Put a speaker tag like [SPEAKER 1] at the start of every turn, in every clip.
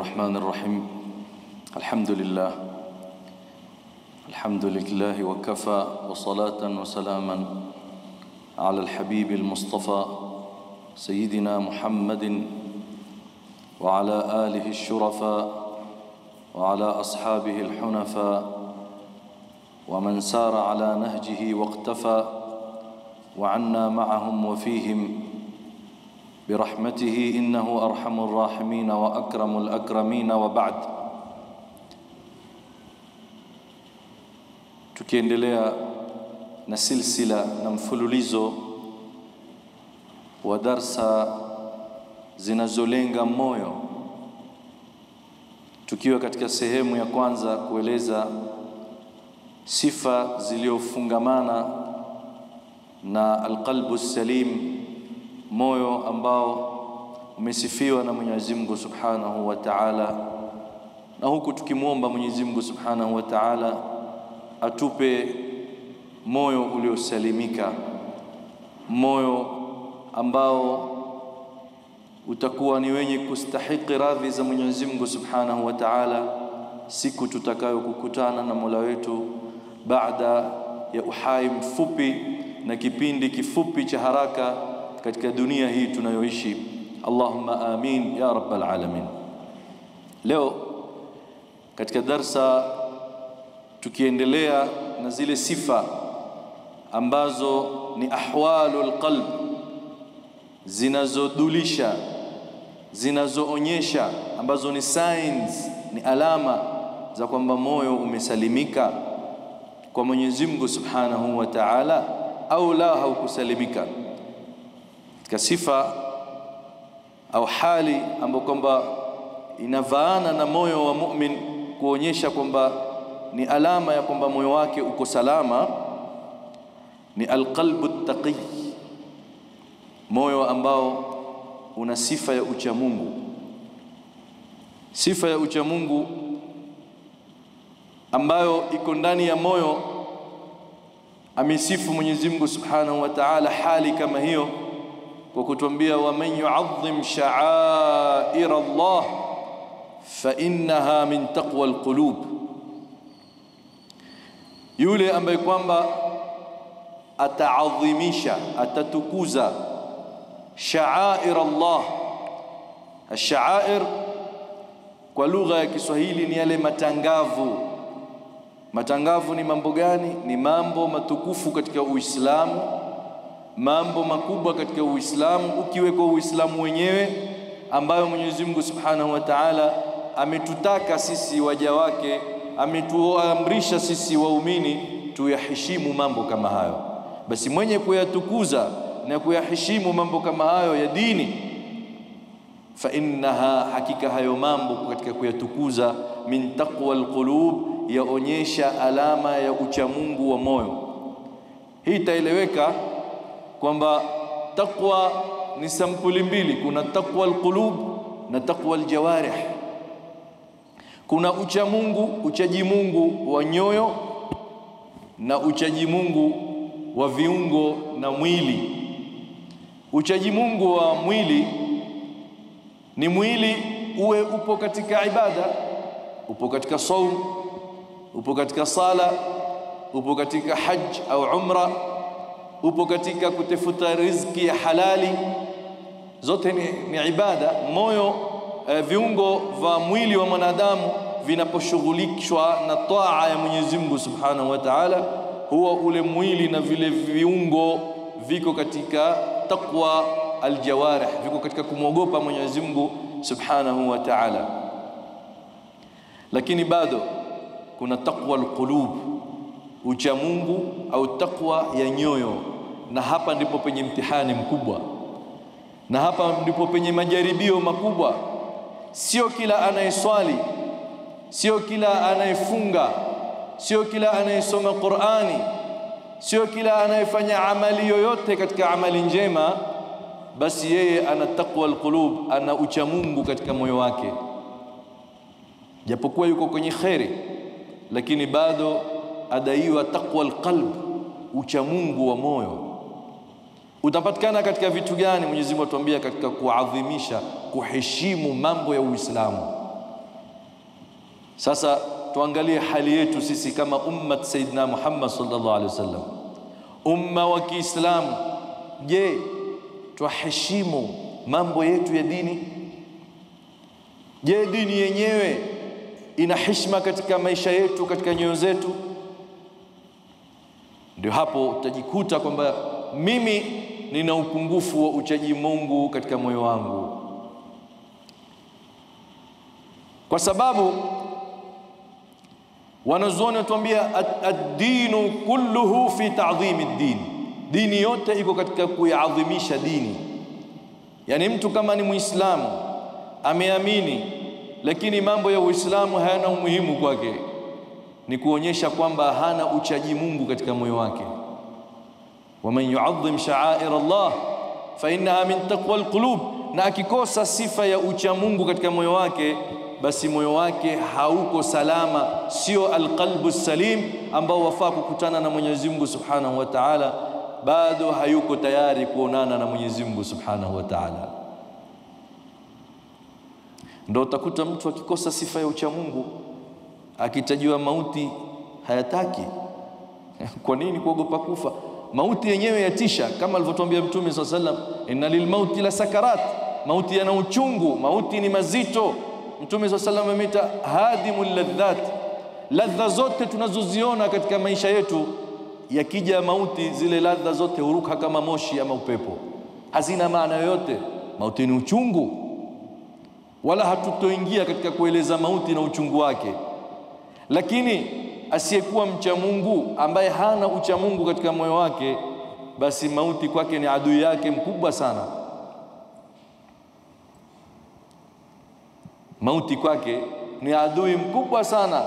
[SPEAKER 1] الرحمن الرحيم الحمد لله الحمد لله وكفى وصلاة وسلاما على الحبيب المصطفى سيدنا محمد وعلى آله الشرفاء وعلى أصحابه الحنفاء ومن سار على نهجه واقتفى وعنا معهم وفيهم برحمته إنه أرحم الراحمين وأكرم الأكرمين وبعد tukiendelea na silsila na mfululizo wa darsa zinazolenga moyo tukiwa katika sehemu ya kwanza kueleza sifa zilizofungamana na alqalbu salim moyo ambao umesifiwa na Mwenyezi Mungu Subhanahu wa Ta'ala na huku tukimwomba Mwenyezi Mungu Subhanahu wa Ta'ala atupe moyo uliosalimika moyo ambao utakuwa ni wenye kustahiki radhi za Mwenyezi Mungu Subhanahu wa Ta'ala siku tutakayokukutana na Mola wetu baada ya uhai mfupi na kipindi kifupi cha haraka katika dunia hii tunayoishi Allahumma amin ya rabbal alamin leo katika darsa tukiendelea na zile sifa ambazo ni ahwalul qalb zinazodulisha zinazoonyesha ambazo ni signs ni alama za kwamba moyo umesalimika kwa Mwenyezi Mungu Subhanahu wa Ta'ala au la haukusalimika katika sifa au hali ambayo kwamba inavaana na moyo wa mu'min kuonyesha kwamba ni alama ya kwamba moyo wake uko salama ni alqalbu taqi moyo ambao una sifa ya ucha Mungu sifa ya ucha Mungu ambayo iko ndani ya moyo amesifu Mwenyezi Mungu Subhanahu wa Ta'ala hali kama hiyo kwa kutuambia wa man yu'azzim sha'air Allah fa innaha min taqwa alqulub yule ambaye kwamba ataadhimisha atatukuza sha'air Allah ash-sha'air kwa lugha ya Kiswahili ni yale matangavu matangavu ni mambo gani ni mambo matukufu katika Uislamu mambo makubwa katika Uislamu ukiweko Uislamu wenyewe ambayo Mwenyezi Mungu Subhanahu wa Ta'ala ametutaka sisi waja wake ametuamrisha sisi waumini tuyaheshimu mambo kama hayo basi mwenye kuyatukuza na kuyaheshimu mambo kama hayo ya dini fa innaha hakika hayo mambo katika kuyatukuza min taqwa alqulub yaonyesha alama ya uchamungu wa moyo hii itaeleweka kwamba taqwa ni sampuli mbili kuna taqwa alqulub na taqwa aljawarih kuna ucha Mungu uchaji Mungu wa nyoyo na uchaji Mungu wa viungo na mwili uchaji Mungu wa mwili ni mwili uwe upo katika ibada upo katika saum upo katika sala upo katika haj au umra upo katika kutafuta riziki ya halali zote ni, ni ibada moyo uh, viungo vya mwili wa mwanadamu vinaposhughulishwa na taa ya Mwenyezi Mungu Subhanahu wa Ta'ala huwa ule mwili na vile viungo viko katika taqwa aljawarih viko katika kumwogopa Mwenyezi Mungu Subhanahu wa Ta'ala lakini bado kuna taqwa alqulub ucha Mungu au taqwa ya nyoyo na hapa ndipo penye mtihani mkubwa na hapa ndipo penye majaribio makubwa sio kila anayeswali sio kila anayefunga sio kila anayesoma Qur'ani sio kila anayefanya amali yoyote katika amali njema basi yeye ana taqwa alqulub ana ucha Mungu katika moyo wake japokuwa yuko kwenye khairi lakini bado adaiwa taqwa alqalb ucha Mungu wa moyo utapatikana katika vitu gani Mwenyezi Mungu atuambia katika kuadhimisha kuheshimu mambo ya Uislamu Sasa tuangalie hali yetu sisi kama ummat Sayyidina Muhammad sallallahu alaihi wasallam, umma wa Kiislamu. Je, twaheshimu mambo yetu ya dini? Je, dini yenyewe ina heshima katika maisha yetu, katika nyoyo zetu? Ndio hapo utajikuta kwamba mimi nina upungufu wa uchaji Mungu katika moyo wangu, kwa sababu wanazuoni watuambia ad-dinu kulluhu fi ta'dhimi ad-din, dini yote iko katika kuiadhimisha dini. Yani mtu kama ni Muislamu ameamini, lakini mambo ya Uislamu hayana umuhimu kwake, ni kuonyesha kwamba hana uchaji Mungu katika moyo wake. waman yu'azzim sha'air Allah fa innaha min taqwa alqulub, na akikosa sifa ya ucha Mungu katika moyo wake basi moyo wake hauko salama, sio alqalbu salim ambao wafaa kukutana na Mwenyezi Mungu Subhanahu wa Ta'ala, bado hayuko tayari kuonana na Mwenyezi Mungu Subhanahu wa Ta'ala. Ndio utakuta mtu akikosa sifa ya ucha Mungu, akitajiwa mauti hayataki. Kwa nini? Kuogopa kufa. Mauti yenyewe yatisha, kama alivyotuambia Mtume swalla sallam, inna lilmauti la sakarat, mauti yana uchungu, mauti ni mazito. Mtume swalla sallam ameita hadimul ladhat, ladha zote tunazoziona katika maisha yetu, yakija mauti, zile ladha zote huruka kama moshi ama upepo, hazina maana yoyote. Mauti ni uchungu, wala hatutoingia katika kueleza mauti na uchungu wake, lakini asiyekuwa mcha Mungu ambaye hana ucha Mungu katika moyo wake, basi mauti kwake ni adui yake mkubwa sana. Mauti kwake ni adui mkubwa sana.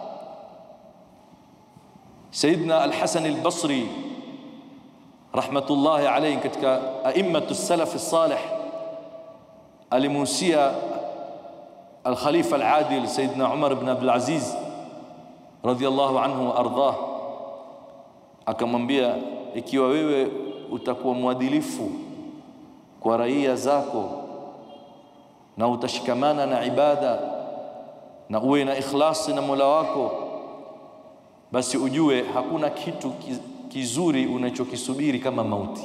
[SPEAKER 1] Sayyidina Al-Hasan Al-Basri rahmatullahi alayhi, katika aimmatu salaf salih, alimuhusia al-Khalifa al-Adil Sayyidina Umar ibn Abdul Aziz radhiallahu anhu wa ardhah, akamwambia ikiwa wewe utakuwa mwadilifu kwa raia zako na utashikamana na ibada na uwe na ikhlasi na Mola wako, basi ujue hakuna kitu kizuri unachokisubiri kama mauti,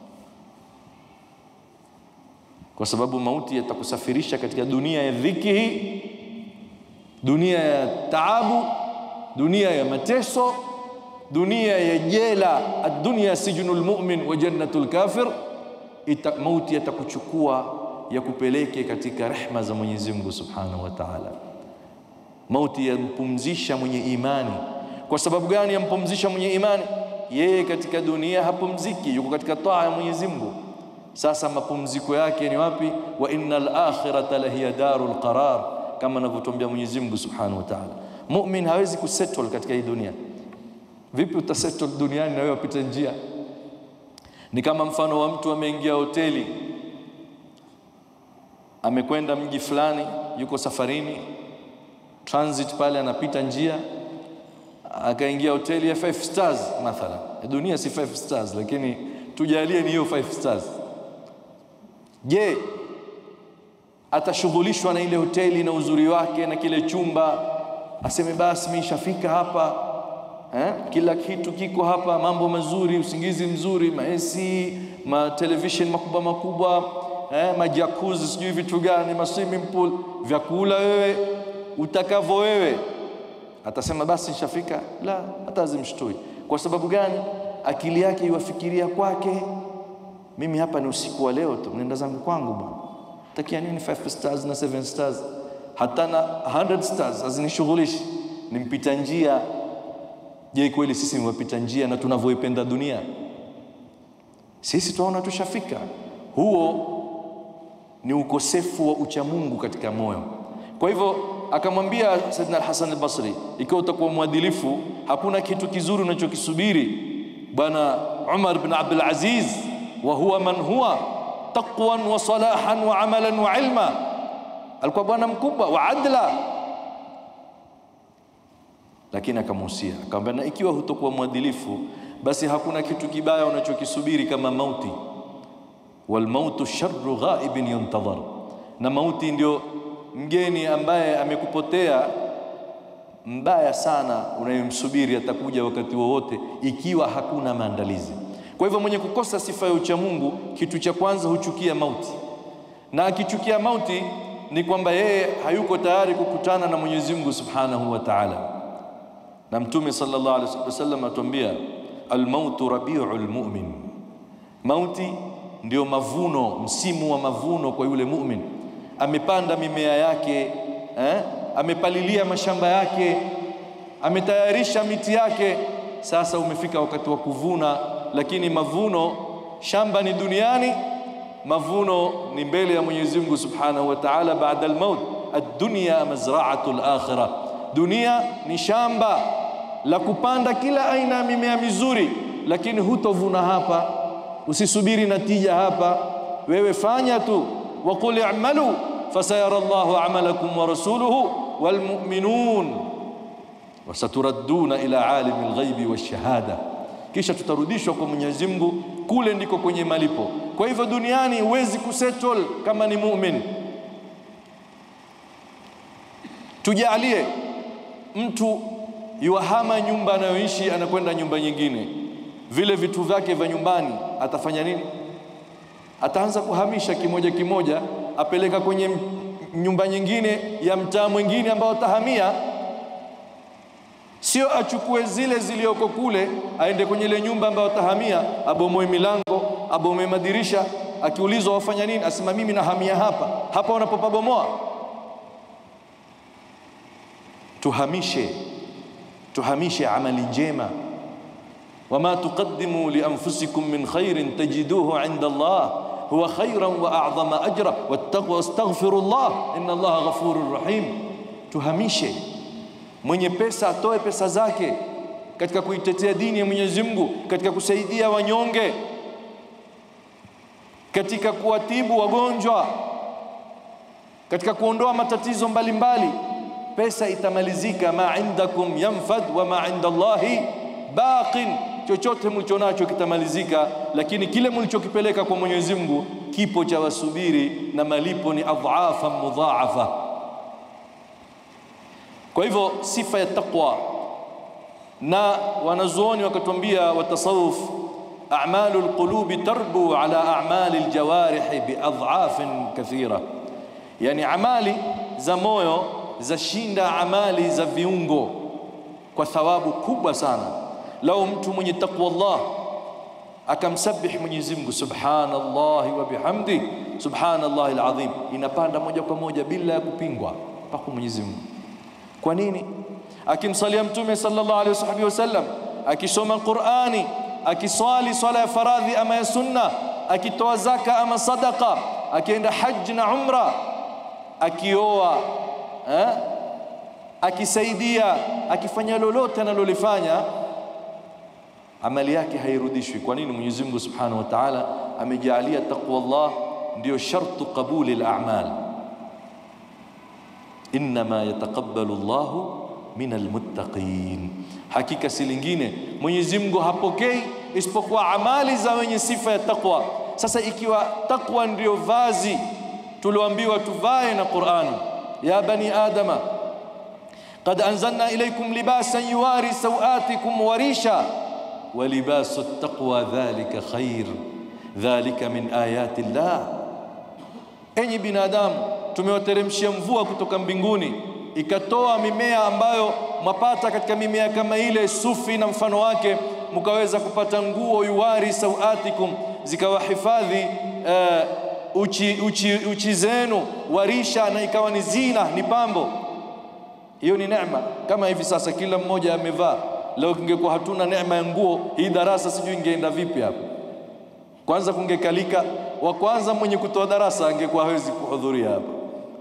[SPEAKER 1] kwa sababu mauti yatakusafirisha katika dunia ya dhiki hii, dunia ya taabu dunia ya mateso, dunia ya jela. Ad-dunya sijnul mu'min wa jannatul kafir. Ita, mauti yatakuchukua yakupeleke katika rehma za Mwenyezi Mungu Subhanahu wa Ta'ala. Mauti yampumzisha mwenye imani. Kwa sababu gani yampumzisha mwenye imani? Yeye katika dunia hapumziki, yuko katika taa ya Mwenyezi Mungu. Sasa mapumziko yake ni wapi? wa innal akhirata lahiya darul qarar, kama anavyotuambia Mwenyezi Mungu Subhanahu wa Ta'ala. Mumin hawezi kusettle katika hii dunia. Vipi utasettle duniani na wewe wapita njia? Ni kama mfano wa mtu ameingia hoteli, amekwenda mji fulani, yuko safarini, transit pale, anapita njia, akaingia hoteli ya five stars mathala. Dunia si five stars, lakini tujalie ni hiyo five stars. Je, atashughulishwa na ile hoteli na uzuri wake na kile chumba aseme basi mimi nishafika hapa eh? Kila kitu kiko hapa, mambo mazuri, usingizi mzuri, maesi, ma television makubwa makubwa eh? majakuzi, sijui vitu gani, ma swimming pool, vyakula wewe utakavyo wewe. Atasema basi nishafika? La, hata azimshtui. Kwa sababu gani? Akili yake iwafikiria kwake, mimi hapa ni usiku wa leo tu, nenda zangu kwangu bwana, takia nini 5 stars na 7 stars hata na 100 stars hazinishughulishi, ni mpita njia. Je, kweli sisi ni wapita njia na tunavyoipenda dunia? Sisi tunaona tushafika. Huo ni ukosefu wa uchamungu katika moyo. Kwa hivyo akamwambia Saidina Al-Hasan Al-Basri, ikiwa utakuwa mwadilifu, hakuna kitu kizuri unachokisubiri. Bwana Umar bin Abdul Aziz, wa huwa man huwa taqwan wa salahan wa amalan wa ilma alikuwa bwana mkubwa wa adla, lakini akamuhusia akamwambia, na ikiwa hutokuwa mwadilifu, basi hakuna kitu kibaya unachokisubiri kama mauti. Walmautu sharru ghaibin yuntadhar, na mauti ndio mgeni ambaye amekupotea mbaya sana unayemsubiri atakuja wakati wowote ikiwa hakuna maandalizi. Kwa hivyo mwenye kukosa sifa ya uchamungu, kitu cha kwanza huchukia mauti, na akichukia mauti ni kwamba yeye hayuko tayari kukutana na Mwenyezi Mungu Subhanahu wa Ta'ala. Na Mtume sallallahu alaihi wasallam atuambia, almautu rabiul mu'min, mauti ndio mavuno, msimu wa mavuno kwa yule mu'min. Amepanda mimea yake eh? amepalilia mashamba yake, ametayarisha miti yake. Sasa umefika wakati wa kuvuna, lakini mavuno, shamba ni duniani, mavuno ni mbele ya Mwenyezi Mungu Subhanahu wa Ta'ala, baada al-maut. Ad-dunya mazra'atu al-akhirah, dunia ni shamba la kupanda kila aina ya mimea mizuri, lakini hutovuna hapa. Usisubiri natija hapa, wewe fanya tu, wa qul i'malu fasayara Allahu amalakum wa rasuluhu wal mu'minun wasaturadduna ila alimi alghaibi washahada, kisha tutarudishwa kwa Mwenyezi Mungu, kule ndiko kwenye malipo. Kwa hivyo duniani huwezi kusettle kama ni mu'min. Tujalie mtu yuahama nyumba anayoishi anakwenda nyumba nyingine, vile vitu vyake vya nyumbani atafanya nini? Ataanza kuhamisha kimoja kimoja, apeleka kwenye nyumba nyingine ya mtaa mwingine ambao atahamia, sio achukue zile zilioko kule aende kwenye ile nyumba ambayo atahamia, abomoe milango, abomoe madirisha. Akiulizwa wafanya nini, asema mimi nahamia hapa hapa. Unapopabomoa tuhamishe, tuhamishe amali njema. wama tuqaddimu li anfusikum min khairin tajiduhu inda Allah huwa khairan wa a'zama ajra wattaqu wastaghfirullah inna Allaha ghafurur rahim. Tuhamishe, mwenye pesa atoe pesa zake katika kuitetea dini ya Mwenyezi Mungu, katika kusaidia wanyonge, katika kuwatibu wagonjwa, katika kuondoa matatizo mbalimbali mbali. Pesa itamalizika, ma indakum yanfad wa ma inda Allahi baqin chochote mlichonacho kitamalizika, lakini kile mlichokipeleka kwa Mwenyezi Mungu kipo cha wasubiri na malipo ni adhafa mudhaafa. Kwa hivyo sifa ya taqwa, na wanazuoni wakatuambia watasawuf, a'malu alqulubi tarbu ala a'mali aljawarihi biadhafin kathira, yani amali za moyo zashinda amali za viungo kwa thawabu kubwa sana. Lau mtu mwenye taqwa Allah akamsabih Mwenyezi Mungu subhanallahi wa bihamdi subhanallahi alazim, inapanda moja kwa moja bila ya kupingwa mpaka Mwenyezi Mungu. Kwa nini? Akimsalia Mtume sallallahu alaihi wasallam, akisoma Qur'ani, akiswali swala ya faradhi ama ya sunna, akitoa zaka ama sadaqa, akienda haji na umra, akioa eh? akisaidia, akifanya lolote analolifanya amali yake hairudishwi. Kwa nini? Mwenyezi Mungu Subhanahu wa Ta'ala amejalia taqwa Allah ndio shartu qabuli al-a'mal, innama yataqabbalu Allahu min almuttaqin, hakika si lingine Mwenyezi Mungu hapokei isipokuwa amali za wenye sifa ya taqwa. Sasa ikiwa taqwa ndio vazi tulioambiwa tuvae na Qur'ani, ya bani adama qad anzalna ilaykum libasan yuwari sawatikum warisha walibasu taqwa dhalika khair dhalika min ayati llah. Enyi binadamu, tumewateremshia mvua kutoka mbinguni ikatoa mimea ambayo mwapata katika mimea kama ile sufi na mfano wake, mkaweza kupata nguo yuwari sawatikum, zikawahifadhi uh, uchi, uchi, uchi zenu, warisha, na ikawa ni zina, ni pambo. Hiyo ni neema. Kama hivi sasa kila mmoja amevaa Leo kingekuwa hatuna neema ya nguo, hii darasa sijui ingeenda vipi hapa. Kwanza kungekalika, wa kwanza mwenye kutoa darasa angekuwa hawezi kuhudhuria hapa,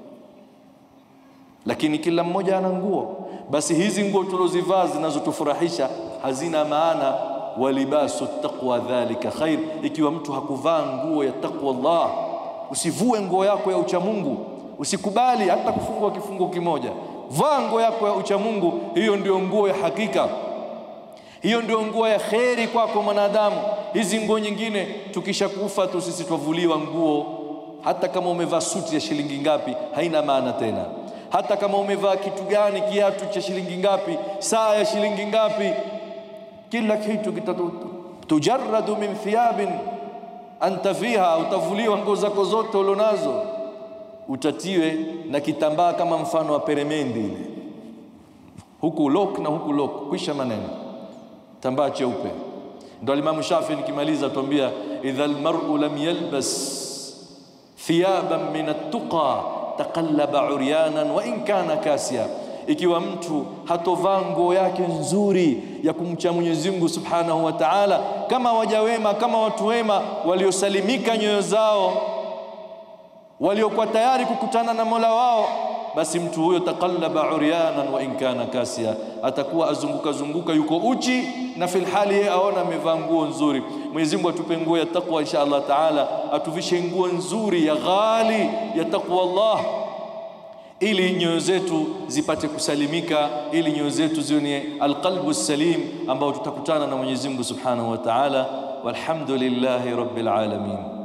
[SPEAKER 1] lakini kila mmoja ana nguo. Basi hizi nguo tulozivaa zinazotufurahisha hazina maana. Walibasu taqwa dhalika khair, ikiwa mtu hakuvaa nguo ya taqwa Allah. Usivue nguo yako ya uchamungu, usikubali hata kufungwa kifungo kimoja. Vaa nguo yako ya uchamungu, hiyo ndio nguo ya hakika hiyo ndio nguo ya kheri kwako mwanadamu. Hizi nguo nyingine tukishakufa tu sisi twavuliwa nguo, hata kama umevaa suti ya shilingi ngapi, haina maana tena. hata kama umevaa kitu gani, kiatu cha shilingi ngapi, saa ya shilingi ngapi, kila kitu kitatu tujarradu min thiyabin anta fiha, utavuliwa nguo zako zote ulionazo, utatiwe na kitambaa kama mfano wa peremendi ile, huku lok na huku lok, kwisha maneno, tambaa cheupe. Ndo Alimamu Shafi nikimaliza tuambia, idha almar'u lam yalbas thiyaban min at-tuqa taqallaba uryanan wa in kana kasiya ikiwa mtu hatovaa nguo yake nzuri ya kumcha Mwenyezi Mungu Subhanahu wa Ta'ala, kama waja wema, kama watu wema waliosalimika nyoyo zao, waliokuwa tayari kukutana na Mola wao, basi mtu huyo taqallaba uryanan wa in kana kasiya, atakuwa azunguka zunguka, yuko uchi na fil hali yeye aona amevaa nguo nzuri. Mwenyezi Mungu atupe nguo ya taqwa insha Allah Taala, atuvishe nguo nzuri ya ghali ya taqwa Allah ili nyoyo zetu zipate kusalimika, ili nyoyo zetu ziwe ni alqalbu salim, ambao tutakutana na Mwenyezi Mungu Subhanahu wa Ta'ala. Walhamdulillahi rabbil alamin.